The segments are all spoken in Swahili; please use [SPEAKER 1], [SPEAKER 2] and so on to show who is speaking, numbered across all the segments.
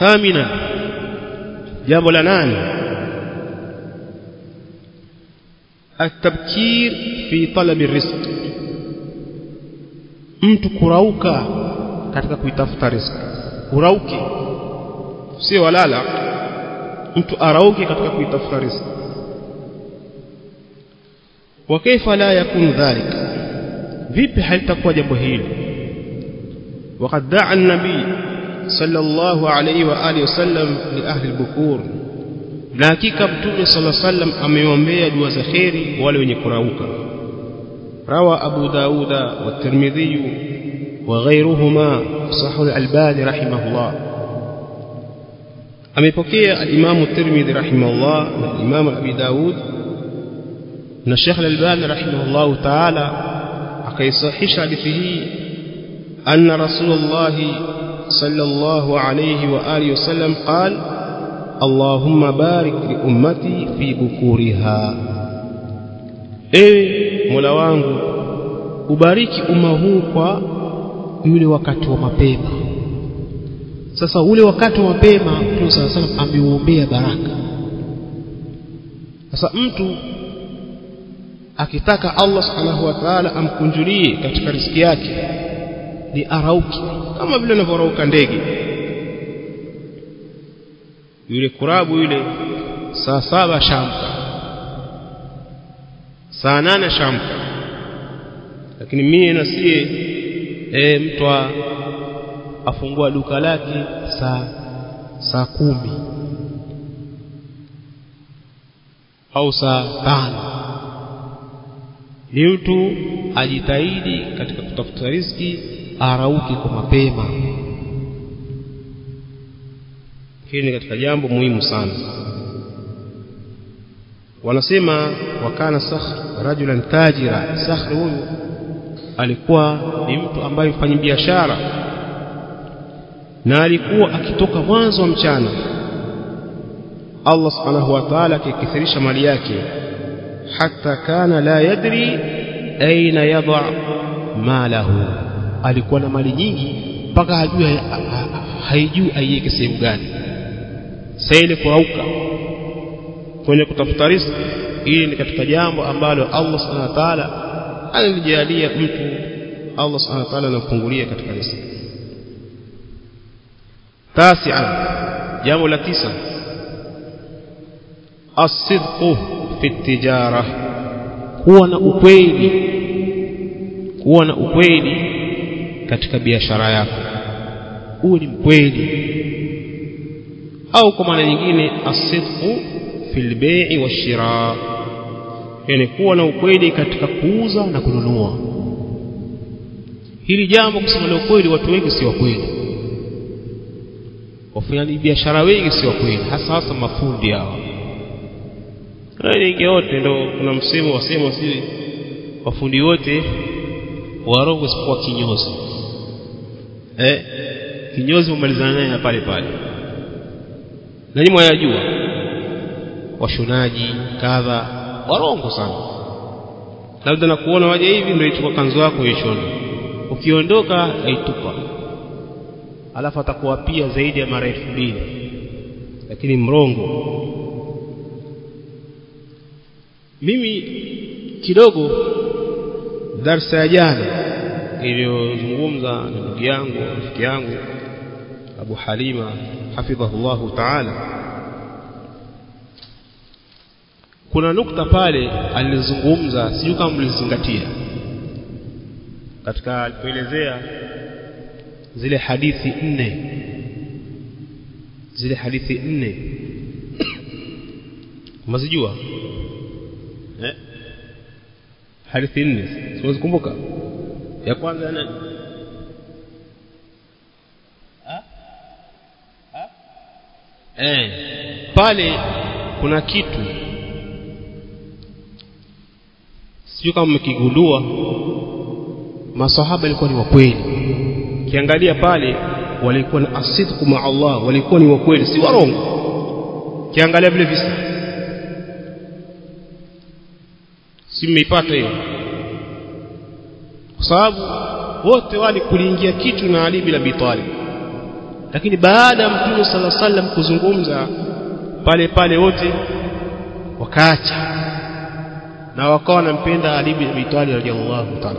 [SPEAKER 1] thamina jambo la nane التبكير في طلب الرزق mtu kurauka katika kuitafuta riziki urauke sio walala mtu arauke katika kuitafuta riziki wa kaifa la yakun dhalika vipi halitakuwa jambo hili وقد دعا النبي صلى الله عليه واله وسلم لاهل البكور na hakika mtume صلى الله عليه وسلم ameombea dua za khairi wale wenye kurauka روى أبو داود والترمذي وغيرهما صح الألباني رحمه الله أميبكي الإمام الترمذي رحمه الله والإمام أبي داود أن الشيخ الألباني رحمه الله تعالى أكيصحيش حديثه أن رسول الله صلى الله عليه وآله وسلم قال اللهم بارك لأمتي في بكورها ewe Mola wangu ubariki umma huu kwa yule wakati wa mapema sasa ule wakati wa mapema Mtume صلى الله عليه ameuombea baraka sasa mtu akitaka Allah subhanahu wa ta'ala amkunjulie katika riziki yake ni arauki kama vile anavyorauka ndege yule kurabu yule saa saba shamka saa nane shamka lakini mie na sie e, mtu afungua duka lake saa saa kumi au saa tano ni mtu ajitahidi katika kutafuta riziki arauki kwa mapema hili ni katika jambo muhimu sana wanasema wakana sakhr rajulan tajira sakhr huyu alikuwa ni mtu ambaye mfanya biashara na alikuwa akitoka mwanzo wa mchana Allah subhanahu wa ta'ala akikithirisha mali yake hata kana la yadri aina yadha malahu alikuwa na mali nyingi mpaka hajui haijui aiweke sehemu gani sasa ile kurauka kwenye kutafuta riziki hili ni katika jambo ambalo Allah subhanahu wa ta'ala analijalia mtu Allah subhanahu wa ta'ala anamfungulia katika riziki tasi'a jambo la tisa as-sidqu fi tijara kuwa na ukweli kuwa na ukweli katika biashara yako uwe ni mkweli au kwa maana nyingine as-sidqu fil bai'i wash-shira yani kuwa na ukweli katika kuuza na kununua hili jambo kusema la ukweli watu wengi si wa kweli wafanyaji biashara wengi si wa kweli hasa hasa mafundi hao wengi wote ndo kuna msemo wasema si wafundi wote warongo isipokuwa kinyozi eh kinyozi umalizana naye pale pale na nyinyi mwayajua washonaji kadha warongo sana labda na kuona waje hivi ndio ichukua kanzu yako ishone ukiondoka aitupa alafu atakuwa pia zaidi ya mara elfu mbili lakini mrongo mimi kidogo darsa ya jana iliyozungumza na ndugu yangu rafiki yangu Abu Halima hafidhahullahu ta'ala kuna nukta pale alizungumza sijui kama mlizingatia katika alipoelezea zile hadithi nne zile hadithi nne mnazijua eh hadithi nne siwezi kumbuka ya kwanza nani eh pale kuna kitu sijui kama mmekigundua masahaba walikuwa ni wakweli kiangalia pale walikuwa na asidku ma Allah walikuwa ni wakweli si warongo kiangalia vile visa si mmeipata hiyo kwa sababu wote wale kuliingia kitu na Ali bin Abi Talib lakini baada ya mtume sala sallam kuzungumza pale pale wote wakaacha na wakawa wanampenda Ali bin Abi Talib radhiallahu ta'ala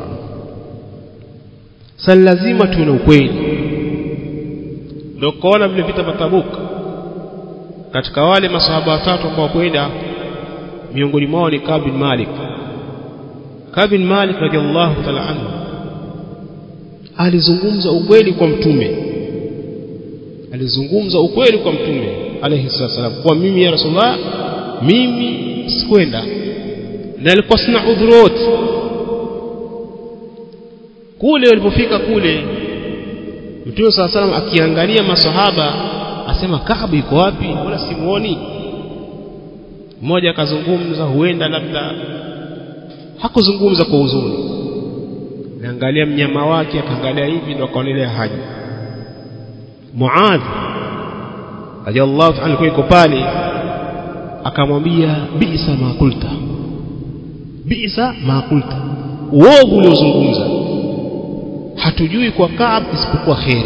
[SPEAKER 1] sasa lazima tuwe na ukweli ndio kaona vile vita vya Tabuk katika wale masahaba watatu ambao kwenda miongoni mwao ni Ka'b bin Malik Ka'b bin Malik radhiallahu ta'ala anhu alizungumza ukweli kwa mtume alizungumza ukweli kwa mtume alayhi salam kwa mimi ya rasulullah mimi sikwenda na alikuwa sina udhurut kule walipofika kule mtume saa salam akiangalia masahaba asema Kaabu yuko wapi wala simuoni mmoja akazungumza huenda labda hakuzungumza kwa huzuni naangalia mnyama wake akaangalia hivi ndo akaonelea haja Muadh radiyallahu ta'ala alikuwa yuko pale akamwambia bisa ma kulta bisa ma kulta uovu uliozungumza hatujui kwa Kaab isipokuwa kheri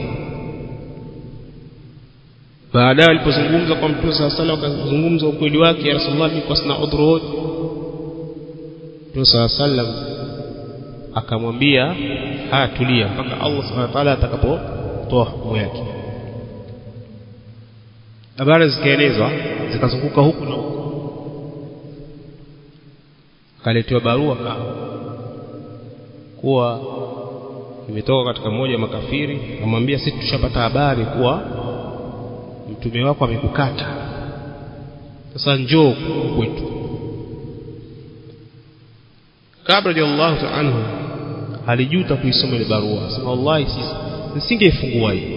[SPEAKER 1] baadaye alipozungumza kwa mtume saa sala akazungumza ukweli wake ya rasulullah mimi kwa sina udhuru wote mtume saa sallam akamwambia haya tulia mpaka Allah subhanahu wa ta'ala atakapotoa hukumu yake habari zikaelezwa zikazunguka huku na huku akaletewa barua kuwa imetoka katika mmoja wa makafiri amwambia sisi tushapata habari kuwa mtume wako amekukata sasa njoo kwetu kabla radhiallahu ta'ala anhu alijuta kuisoma ile barua sema wallahi sisi nisingefungua hii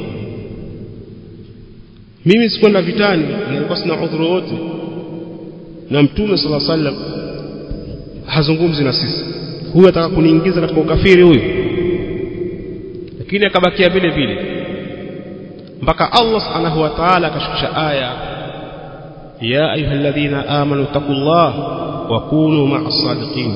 [SPEAKER 1] mimi sikwenda vitani nilikuwa sina udhuru wote na mtume sala sallam hazungumzi na sisi huyu ataka kuniingiza katika ukafiri huyu lakini akabakia vile vile mpaka Allah subhanahu wa ta'ala akashukisha aya ya ayyuhalladhina amanu taqullah wa kunu ma'as sadiqin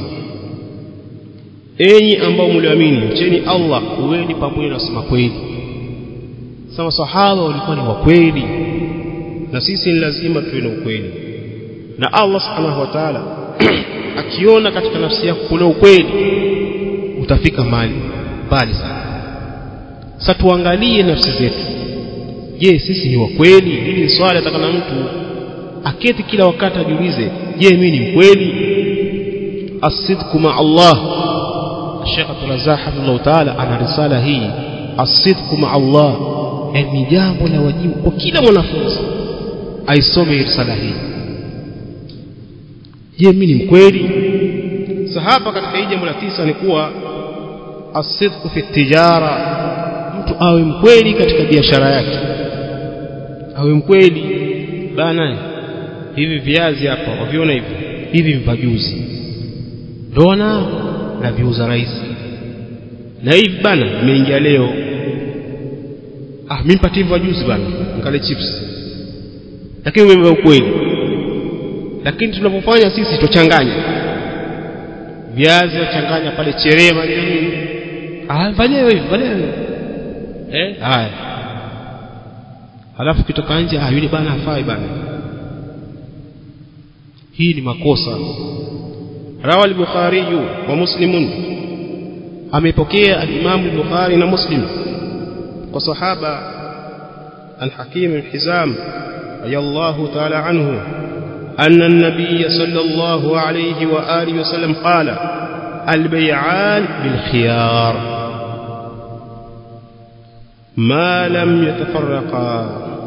[SPEAKER 1] enyi ambao mliamini mcheni Allah uweni pamoja na wasema kweli sasa sahaba walikuwa ni wa kweli na sisi ni lazima tuwe na ukweli na Allah subhanahu wa ta'ala akiona katika nafsi yako kuna ukweli utafika mbali mbali sana sasa tuangalie nafsi zetu je sisi ni wa kweli hili ni swali atakana mtu aketi kila wakati ajiulize je mimi ni mkweli asidku ma Allah Sheikh Abdul Razzaq Hafidhullah Ta'ala ana risala hii asidku ma Allah ni jambo la wajibu kwa kila mwanafunzi aisome risala hii je mimi ni mkweli sahaba katika hii jambo la tisa ni kuwa asidku fi tijara mtu awe mkweli katika biashara yake awe mkweli bana hivi viazi hapa waviona hivi hivi mvajuzi ndona na viuza rahisi na hivi bana nimeingia leo ah mimi mpatie mvajuzi bana nikale chips lakini wewe ukweli lakini tunapofanya sisi tuchanganya viazi wachanganya pale cherema nini ah fanyeni hivi fanyeni eh haya halafu kitoka nje ah yule bana hafai bana hii ni makosa rawa al-bukhari wa muslimun amepokea al-imam al-bukhari na muslim kwa sahaba al-hakim al-hizam radiyallahu ta'ala anhu أن النبي صلى الله عليه وآله وسلم قال البيعان بالخيار ما لم يتفرقا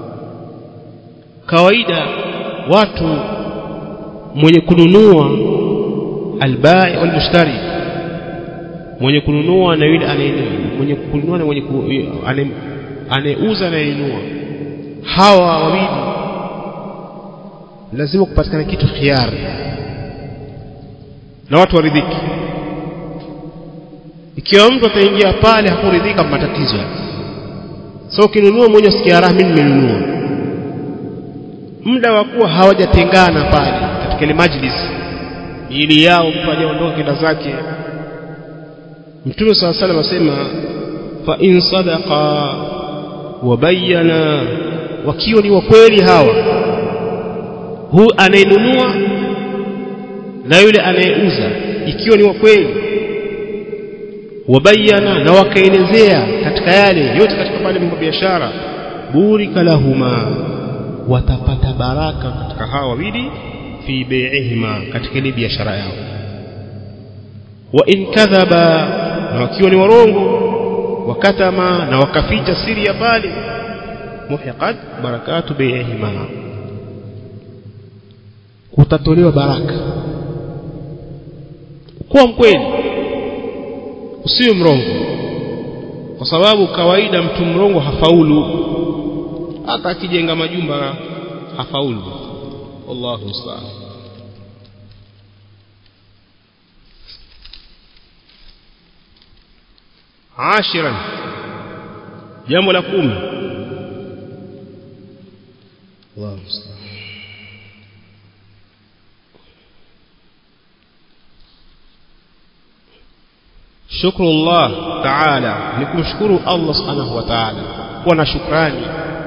[SPEAKER 1] kawaida watu mwenye kununua albai wal mushtari mwenye kununua na yule anayenunua mwenye kununua na mwenye anayeuza na anayenunua hawa wawili lazima kupatikana kitu khiari na watu waridhiki ikiwa mtu ataingia pale hakuridhika matatizo so ukinunua mmoja sikia raha mimi nimenunua muda wa kuwa hawajatengana pale katika ile majlis ili yao mtu ajaondoka kenda zake mtume swalla salam asema fa in sadaqa wabayana wakiwa ni wakweli hawa huu anayenunua na yule anayeuza ikiwa ni wakweli wabayana na wakaelezea katika yale yote katika pale mambo biashara burika lahuma watapata baraka katika hawa wawili fi bai'ihima katika ile biashara yao wa in kadhaba na wakiwa ni warongo wakatama na wakaficha siri ya pale muhiqat barakatu bai'ihima utatolewa baraka kuwa mkweli usiwe mrongo kwa sababu kawaida mtu mrongo hafaulu hata akijenga majumba hafaulu wallahu musta'an عاشرا jambo la kumi Allahu musta'an shukru Allah ta'ala ni kumshukuru Allah subhanahu wa ta'ala kuwa na shukrani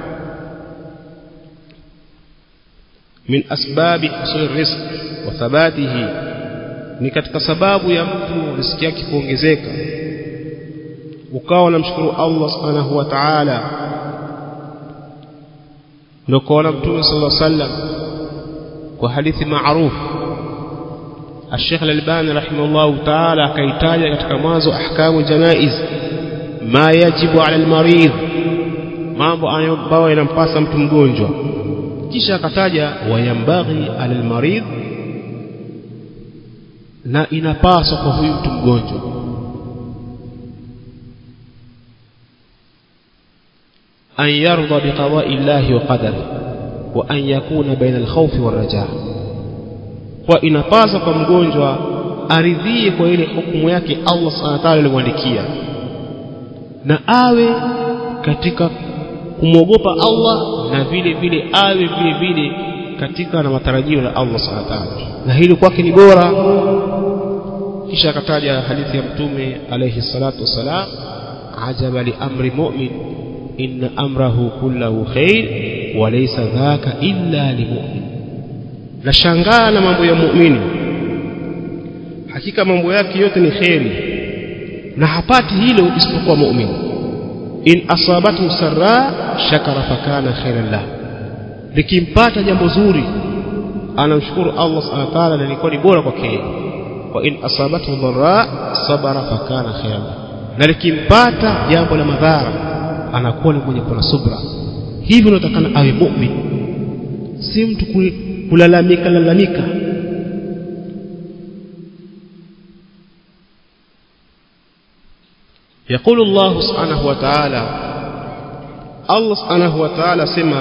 [SPEAKER 1] min asbabi husul rizq wa thabatihi ni katika sababu ya mtu riziki yake kuongezeka ukawa unamshukuru Allah subhanahu wa ta'ala ndio kaona mtume sallallahu alaihi wasallam kwa hadithi maarufu الشيخ الألباني رحمه الله تعالى كيتاج katika mwanzo ahkamu janaiz ma yajibu ala almarid mambo ambayo yanampasa mtu mgonjwa kisha akataja wayambaghi ala almarid na inapaswa kwa huyu mtu mgonjwa an yarda biqada'i llahi wa qadari wa an yakuna baina alkhawfi warrajaa kwa inapasa kwa mgonjwa aridhie kwa ile hukumu yake Allah subhanahu wa ta'ala alimwandikia na awe katika kumwogopa Allah na vile vile awe vile vile katika na matarajio ya Allah subhanahu wa ta'ala na hili kwake ni bora kisha akataja hadithi ya mtume alayhi salatu wasalam ajaba li amri mu'min inna amrahu kullahu khair wa laysa dhaka illa limu'min nashangaa na mambo ya muumini hakika mambo yake yote ni kheri na hapati hilo isipokuwa muumini in asabatu sarra shakara fakana khairan lah likimpata jambo zuri anamshukuru Allah subhanahu wa ta'ala na ilikuwa ni bora kwake wa in asabatu dharra sabara fakana khairan lah na likimpata jambo la madhara anakuwa ni mwenye kuwa subra hivyo unatakana awe muumini si mtu kulalamika lalamika يقول الله سبحانه وتعالى الله سبحانه وتعالى سما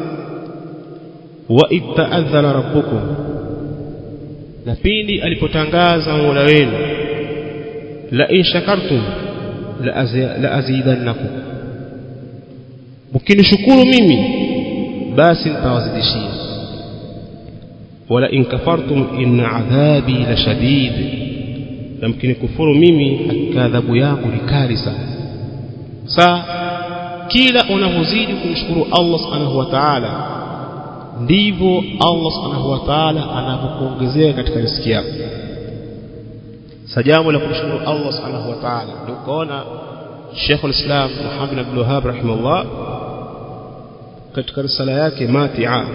[SPEAKER 1] وإذ تأذن ربكم na pindi alipotangaza Mola wenu la in shakartum la azidannakum mkinishukuru mimi basi nitawazidishia wala in kafartum inna adhabi la shadid na mkinikufuru mimi hakika adhabu yangu ni kali sana sa kila unavyozidi kumshukuru Allah subhanahu wa ta'ala ndivyo Allah subhanahu wa ta'ala anapokuongezea katika riziki yako sa jambo la kumshukuru Allah subhanahu wa ta'ala ndio ukaona Sheikh al-Islam Muhammad Abdul Wahhab rahimahullah katika risala yake Mati'a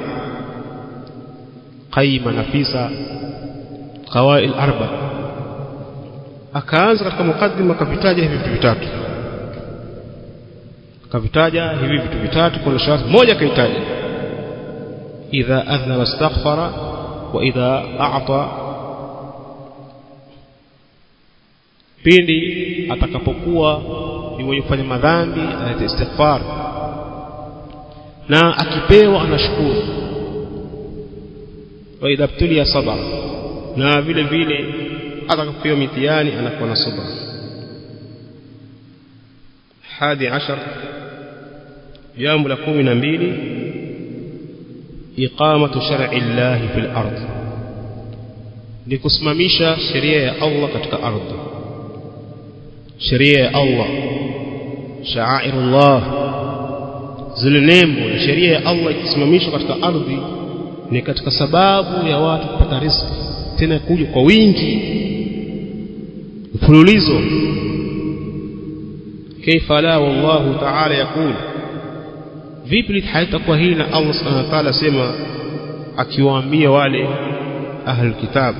[SPEAKER 1] qaima nafisa qawail arba akaanza katika mukaddima akavitaja hivi vitu vitatu akavitaja hivi vitu vitatu kwa sharti moja kaitaja idha adhnaba astaghfara wa idha a'ta pindi atakapokuwa ni mwenye kufanya madhambi analeta istighfar na akipewa anashukuru wa idha btulia sabra na vile vile atakapopewa mitihani anakuwa na subra hadi ashar jambo la kumi na mbili iqamatu shar'i llahi fil ardh ni kusimamisha sheria ya Allah katika ardhi sheria ya Allah sha'airullah zile nembo na sheria ya Allah ikisimamishwa katika ardhi ni katika sababu ya watu kupata riziki tena kuja kwa wingi mfululizo kaifa la wallahu ta'ala yakul vipi haitakuwa hili na Allah subhanahu wa ta'ala sema akiwaambia wale ahlul kitab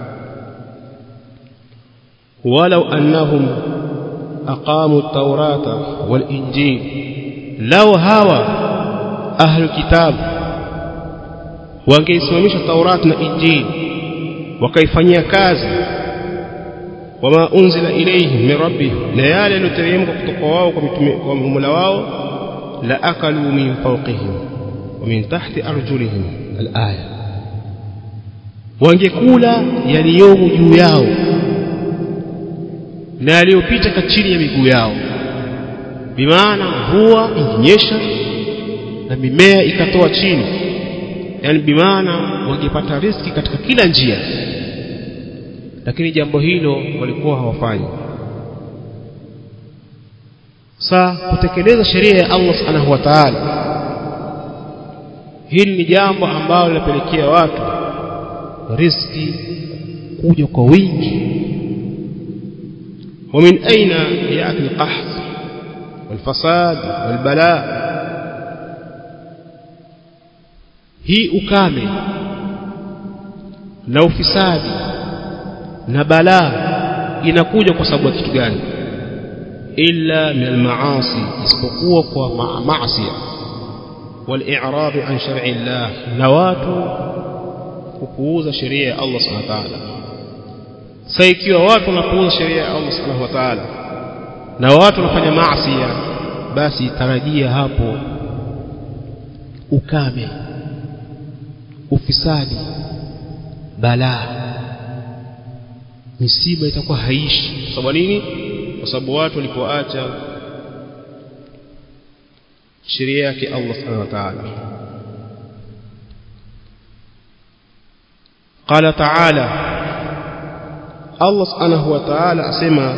[SPEAKER 1] walau annahum aqamu at-taurata wal injil law hawa ahlul kitab wangeisimamisha Taurat na Injili wakaifanyia kazi wama unzila ilayhim min rabbihim na yale yaliyoteremka kutoka wao kwa mitume kwa Mola wao la akalu min fawqihim wa min tahti arjulihim alaya wangekula yaliyomo juu yao na yaliyopita chini ya miguu yao bimaana mvua inginyesha na mimea ikatoa chini yani bimaana wangepata riski katika kila njia lakini jambo hilo walikuwa hawafanyi sa kutekeleza sheria ya Allah subhanahu wa ta'ala hili ni jambo ambalo linapelekea watu riski kuja kwa wingi ومن أين يأتي القحط والفساد والبلاء hii ukame na ufisadi na balaa inakuja kwa sababu ya kitu gani illa min almaasi isipokuwa kwa maasi wal-i'rad an shar'i Allah na watu kupuuza sheria ya Allah subhanahu wa ta'ala sasa ikiwa watu wanapuuza sheria ya Allah subhanahu wa ta'ala na watu wanafanya maasi basi tarajia hapo ukame ufisadi balaa misiba itakuwa haishi kwa sababu nini kwa sababu watu walipoacha sheria yake Allah subhanahu wa ta'ala قال تعالى الله سبحانه وتعالى اسمع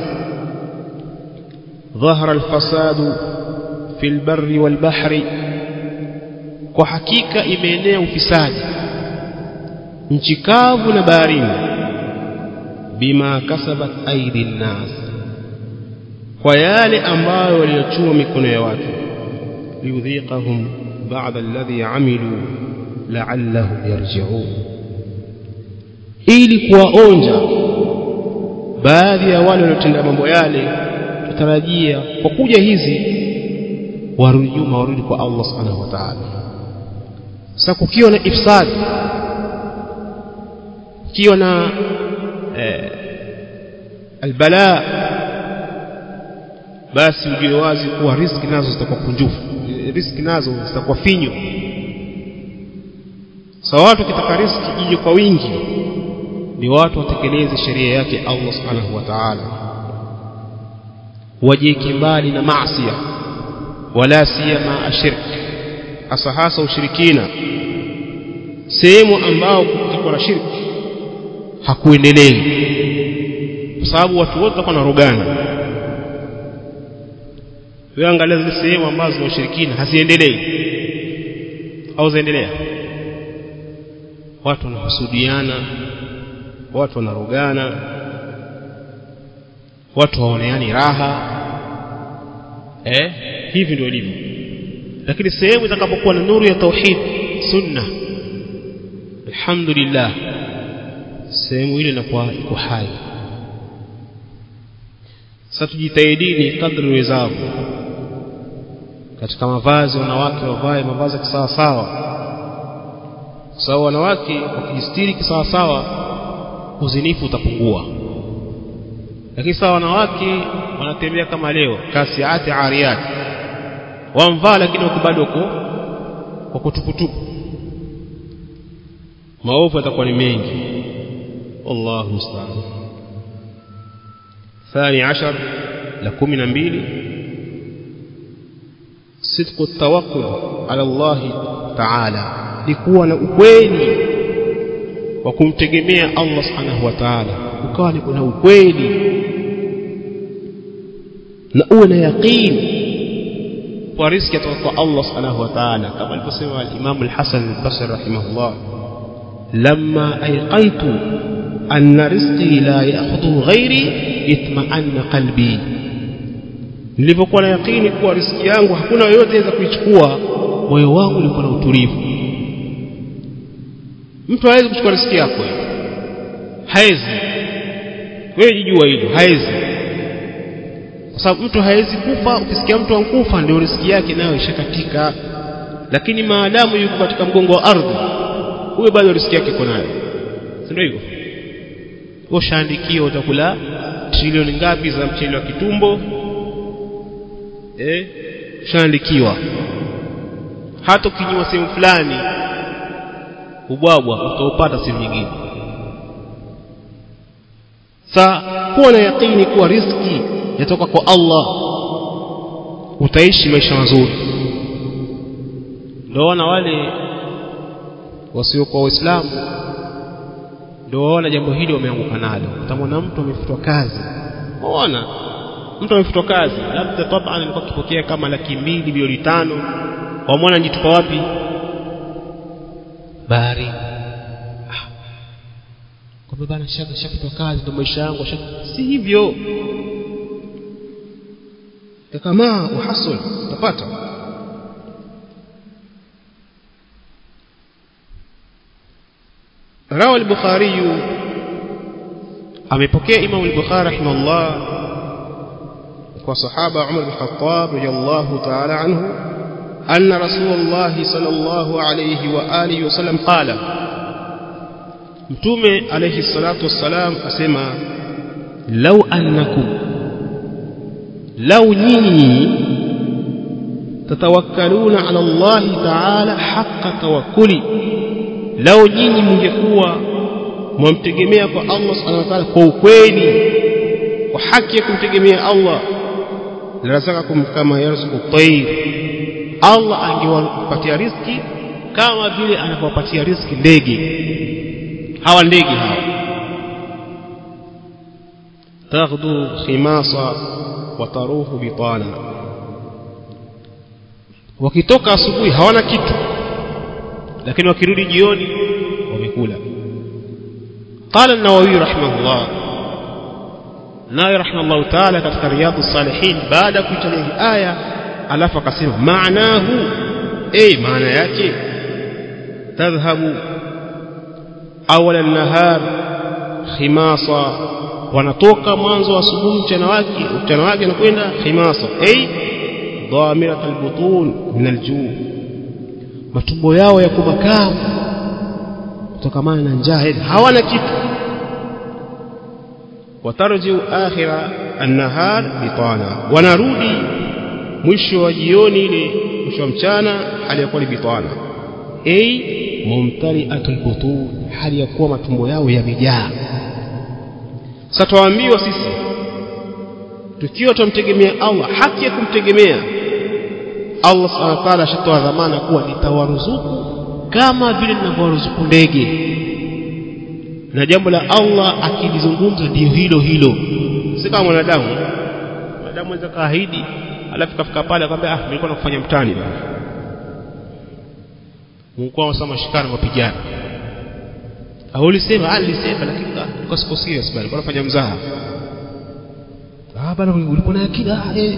[SPEAKER 1] ظهر الفساد في البر والبحر kwa hakika imeenea ufisadi nchi kavu na baharini bima kasabat aidi nnas kwa yale ambayo waliochuma mikono ya watu liyudhiqahum ba'da alladhi amilu la'allahum yarji'un ili kuwaonja baadhi ya wale waliotenda mambo yale tutarajia kwa kuja hizi warudi nyuma warudi kwa Allah subhanahu wa ta'ala sasa kukiwa na ifsad kukiwa na eh, albala basi ujue wazi kuwa riski nazo zitakuwa kunjufu riski nazo zitakuwa finyo sa watu wakitaka riski ije kwa wingi ni watu watekeleze sheria yake Allah subhanahu wa ta'ala wajieke mbali na maasi wala siyama ashirk hasa hasa ushirikina sehemu ambao kutakuwa na shirki hakuendelei kwa sababu watu wote watakuwa narogana wewe angalia zile sehemu ambazo za ushirikina haziendelei au zaendelea watu wanahusudiana watu wanarogana watu hawaoneani raha eh hivi ndio ilivyo lakini sehemu itakapokuwa na nuru ya tauhid sunna alhamdulillah sehemu ile inakuwa iko hai sasa tujitahidini kadri wezavyo katika mavazi wanawake wavae mavazi kisawa sawa sawa wanawake wakijistiri kisawa sawa uzinifu utapungua lakini sawa wanawake wanatembea kama leo kasiati ariyat wamvaa lakini wako bado wako wako tuputupu maovu yatakuwa ni mengi والله المستعان ثاني عشر لكم نبيل صدق التوكل على الله تعالى لكون ukweli wa kumtegemea Allah subhanahu wa ta'ala ukawa ni kuna ukweli na uwe na yaqini kwa riziki kutoka kwa Allah subhanahu wa ta'ala kama alivyosema al-Imam al-Hasan al-Basri rahimahullah lamma ayqantu anna rizqi la ya'khudhu ghairi itma'anna qalbi nilipokuwa na yakini kuwa riziki yangu hakuna yoyote aweza kuichukua moyo wangu ulikuwa na utulivu mtu hawezi kuchukua riziki yako hawezi wewe jijua hilo hawezi kwa sababu mtu hawezi kufa ukisikia mtu ankufa ndio riziki yake nayo ishakatika lakini maadamu yuko katika mgongo wa ardhi huyo bado riziki yake iko nayo si ndio hivyo ushaandikiwa utakula trilioni ngapi za mchele wa kitumbo eh ushaandikiwa hata ukinywa sehemu fulani ubwabwa utaupata sehemu nyingine sa kuwa na yakini kuwa riziki yatoka kwa Allah utaishi maisha mazuri ndio wana wale wasiokuwa waislamu ndio waona jambo hili wameanguka nalo utamwona mtu amefutwa kazi waona mtu amefutwa kazi labda taban alikuwa akipokea kama laki mbili milioni tano wamwona njitupa wapi bahari ah. kwamba bana shaka shafutwa kazi ndio maisha yangu si hivyo kama uhasul utapata روى البخاري amepokea Imam al-Bukhari rahimahullah kwa sahaba Umar bin Khattab radiyallahu ta'ala anhu anna Rasulullah sallallahu alayhi wa alihi wasallam qala Mtume alayhi salatu wassalam asema law annakum law nyinyi tatawakkaluna ala Allah ta'ala haqqa tawakkuli lao nyinyi mngekuwa mwamtegemea kwa Allah subhanahu wa ta'ala kwa ukweli kwa haki ya kumtegemea Allah larazakakum kama yarzuqu tayr Allah angewapatia riziki kama vile anavyowapatia riziki ndege hawa ndege hawa taghdu khimasa wa taruhu bitana wakitoka asubuhi hawana kitu lakini wakirudi jioni wamekula قال النووي رحمه الله naye rahimahullah taala katika riyadhu salihin baada ya kuitaja hii aya alafu akasema maanahu eh maana yake tadhhabu awala nahar khimasa wanatoka mwanzo wa asubuhi mchana wake mchana wake anakwenda khimasa eh dhamirat albutun min aljuu matumbo yao yako makavu kutokamana na njaa hawana kitu watarjiu akhira annahar bitana wanarudi mwisho wa jioni ile mwisho wa mchana hali ya kuwa ni bitana ay mumtaliatul butun hali ya kuwa matumbo yao yamejaa sasa tuambiwa sisi tukiwa tumtegemea Allah haki ya kumtegemea Allah subhanahu wa ta'ala ashatoa dhamana kuwa nitawaruzuku kama vile ninavyowaruzuku ndege na jambo la Allah akilizungumza ndio hilo hilo si kama mwanadamu mwanadamu anaweza kaahidi alafu kafika pale akamwambia ah nilikuwa nakufanya mtani bwana Mungu anasema mashikana mapigano au ulisema ah nilisema lakini kwa siku serious bwana kwa nafanya mzaha ah bwana ulikuwa na akili ah eh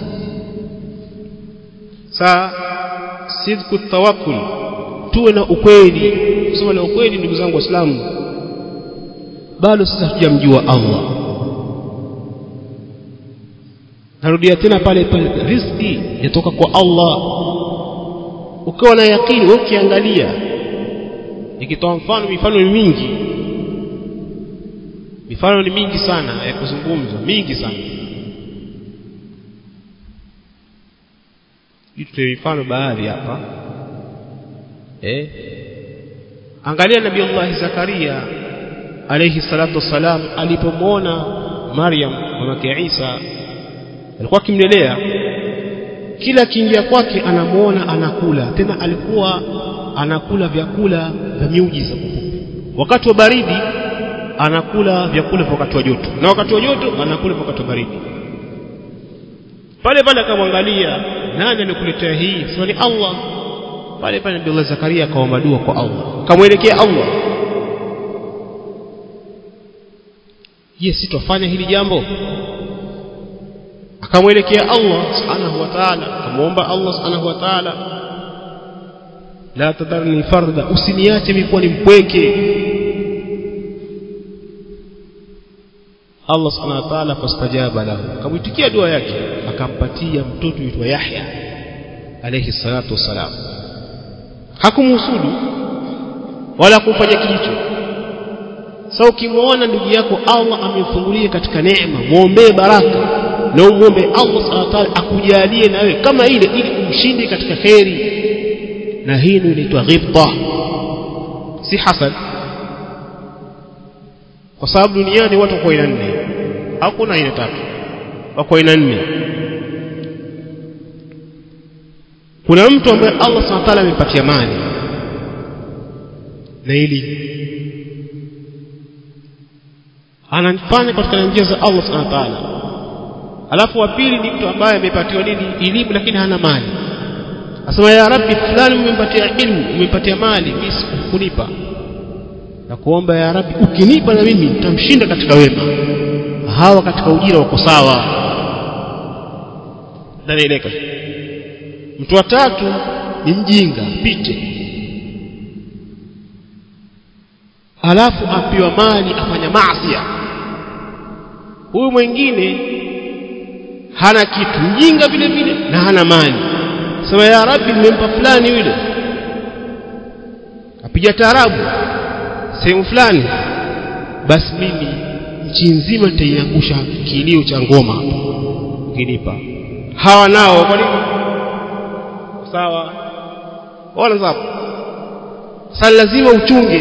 [SPEAKER 1] saa sidku tawakkul tuwe na ukweli kusema na ukweli ndugu zangu waislamu bado sisi hatujamjua Allah narudia tena pale pale riziki yatoka kwa Allah ukiwa na yakini wewe ukiangalia nikitoa mfano mifano ni mingi mifano ni mingi sana ya kuzungumza mingi sana tutoe mifano baadhi hapa eh angalia nabii Allah Zakaria alayhi salatu wassalam alipomwona Maryam mamake Isa alikuwa akimlelea kila kiingia kwake anamuona anakula tena alikuwa anakula vyakula vya miujiza wakati wa baridi anakula vyakula vya wakati wa joto na wakati wa joto anakula vya wakati wa baridi pale pale akamwangalia nani amekuletea hii sema ni Allah pale pale Nabii Zakaria akaomba dua kwa Allah akamwelekea Allah je si tufanya hili jambo akamwelekea Allah subhanahu wa ta'ala akamwomba Allah subhanahu wa ta'ala la tadarni farda usiniache mimi kuwa ni mpweke Allah subhanahu wa ta'ala fastajaba lahu akamwitikia dua yake akampatia mtoto aitwa Yahya alayhi salatu wassalam hakumhusudu wala kumfanya kijicho sasa ukimwona ndugu yako Allah amemfungulia katika neema muombee baraka na umwombe Allah subhanahu wa ta'ala akujalie na wewe kama ile ili umshinde katika kheri na hii ndio inaitwa ghibta si hasad kwa sababu duniani watu wako aina nne hakuna aina tatu wako aina nne kuna mtu ambaye Allah subhanahu wa ta'ala amempatia mali na ili anafanya katika njia za Allah subhanahu wa ta'ala alafu wa pili ni mtu ambaye amepatiwa nini elimu lakini hana mali asema ya rabbi fulani umempatia ilmu umempatia mali mimi sikunipa na kuomba ya rabbi ukinipa na mimi nitamshinda katika wema hawa katika ujira wako sawa nanaeleka mtu wa tatu ni mjinga pite alafu apiwa mali afanya maasi huyu mwingine hana kitu mjinga vile vile na hana mali sema ya rabbi nimempa fulani yule apiga taarabu sehemu fulani basi mimi nchi nzima nitaiangusha kilio cha ngoma ukinipa hawa nao kwa nini sawa wala sawa sasa lazima uchunge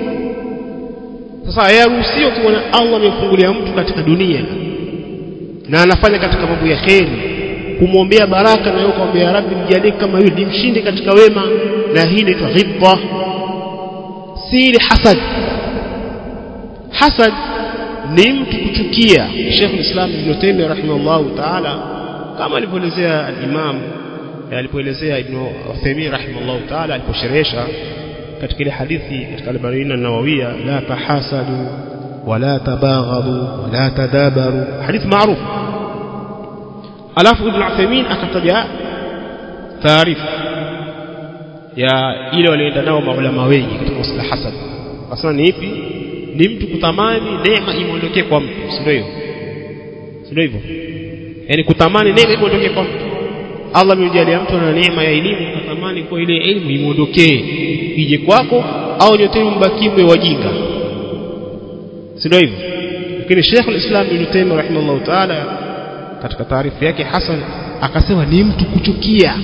[SPEAKER 1] sasa yaruhusiwa kuona Allah amemfungulia mtu katika dunia na anafanya katika mambo ya kheri kumwombea baraka na yeye kumwambia rabbi mjalie kama yule nimshinde katika wema na hii inaitwa ghibba si ile hasad hasad ni mtu kuchukia Sheikh Islam Ibn Taymiyyah rahimahullah ta'ala kama alivyoelezea al-Imam alipoelezea Ibn Uthaymeen rahimahullah ta'ala aliposherehesha katika ile hadithi katika al-Barin an-Nawawiyya la tahasadu wala tabaghadu wala tadabaru hadith maarufu alafu Ibn Uthaymeen akataja taarifa ya ile walienda nao maulama wengi katika masuala hasad asema ni ipi ni mtu kutamani neema imuondokee kwa mtu si ndio hivyo si ndio hivyo yani kutamani neema imuondokee kwa mtu Allah amemjalia mtu na neema ya elimu kutamani kwa ile elimu imuondokee ije kwako au nyote mbakie mwe wajinga si ndio hivyo lakini Sheikh al-Islam Ibn Taymiyyah rahimahullah ta'ala katika taarifa yake Hasan akasema ni mtu kuchukia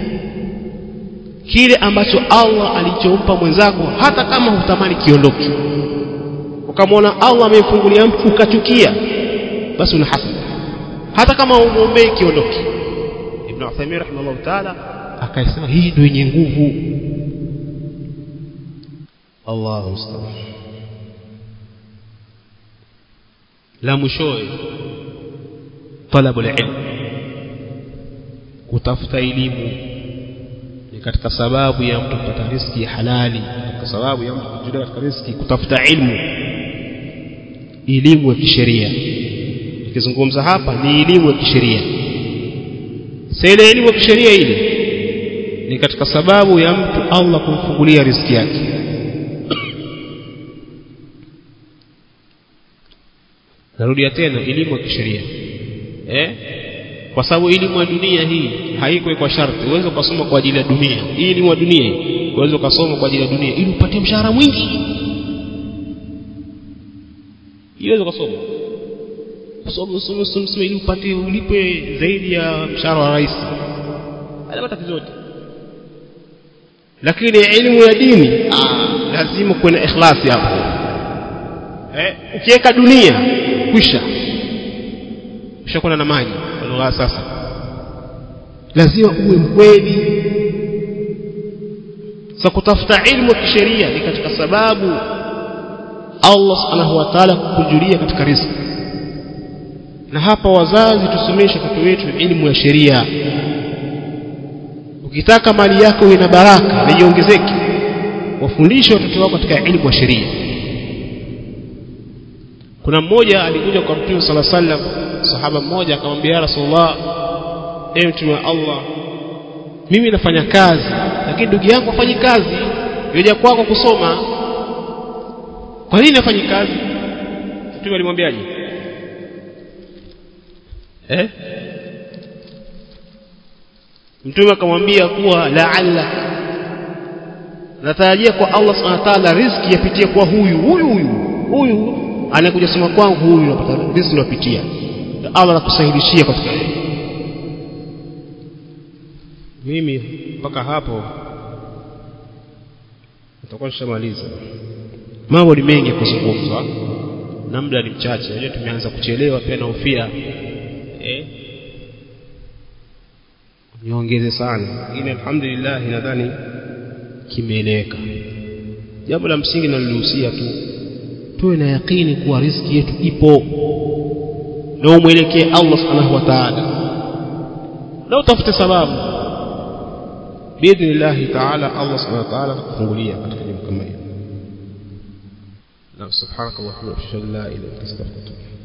[SPEAKER 1] kile ambacho Allah alichompa mwenzako hata kama hutamani kiondoke ukamwona Allah amemfungulia mtu ukachukia basi una hasad hata kama umuombee kiondoke Ibn Uthaymeen rahimahullah ta'ala akasema hii ndio yenye nguvu Allahu musta'an la mwishowe talabul ilm kutafuta elimu ni katika sababu ya mtu kupata riziki halali katika sababu ya mtu kujulia katika riziki kutafuta ilmu elimu ya kisheria nikizungumza hapa ni elimu ya kisheria sasa ile elimu ya kisheria ile ni katika sababu ya mtu Allah kumfungulia riziki yake narudia tena elimu ya kisheria eh kwa sababu elimu ya dunia hii haiko kwa sharti uweze ukasoma kwa ajili ya dunia hii elimu ya dunia hii uweze ukasoma kwa ajili ya dunia ili upate mshahara mwingi iweze ukasoma kusoma usome usome ili upate ulipe zaidi ya mshahara wa rais haya matatizo yote lakini elimu ya dini ah, lazima kuwe na ikhlasi hapo eh ukiweka dunia kwisha ushakwenda na maji kwa lugha sasa lazima uwe mkweli sa kutafuta ilmu ya kisheria ni katika sababu Allah subhanahu wa ta'ala kukujulia katika riziki na hapa wazazi tusomeshe watoto wetu elimu ya sheria ukitaka mali yako ina baraka na iongezeke wafundishe watoto wako katika elimu ya sheria kuna mmoja alikuja kwa mtume sala sallam sahaba mmoja akamwambia ya rasulullah ewe mtume wa allah mimi nafanya kazi lakini ndugu yangu hafanyi kazi yoja kwako kusoma kwa nini hafanyi kazi mtume alimwambiaje eh mtume akamwambia kuwa laalla natarajia kwa Allah subhanahu wa ta'ala riziki yapitie kwa huyu huyu huyu huyu anakuja sema kwangu huyu napata riziki napitia Allah anakusahilishia katika hili mimi mpaka hapo nitakuwa nishamaliza mambo ni mengi kuzungumzwa na muda ni mchache unajua tumeanza kuchelewa pia naofia eh niongeze sana lakini alhamdulillah nadhani kimeeleweka jambo la msingi naliluhusia tu tuwe na yakini kuwa riziki yetu ipo na umwelekee Allah subhanahu wa ta'ala na utafute sababu biidhnillahi ta'ala Allah subhanahu wa ta'ala atakufungulia katika jambo kama hilo na subhanakallahumma wa bihamdika la ilaha illa anta astaghfiruka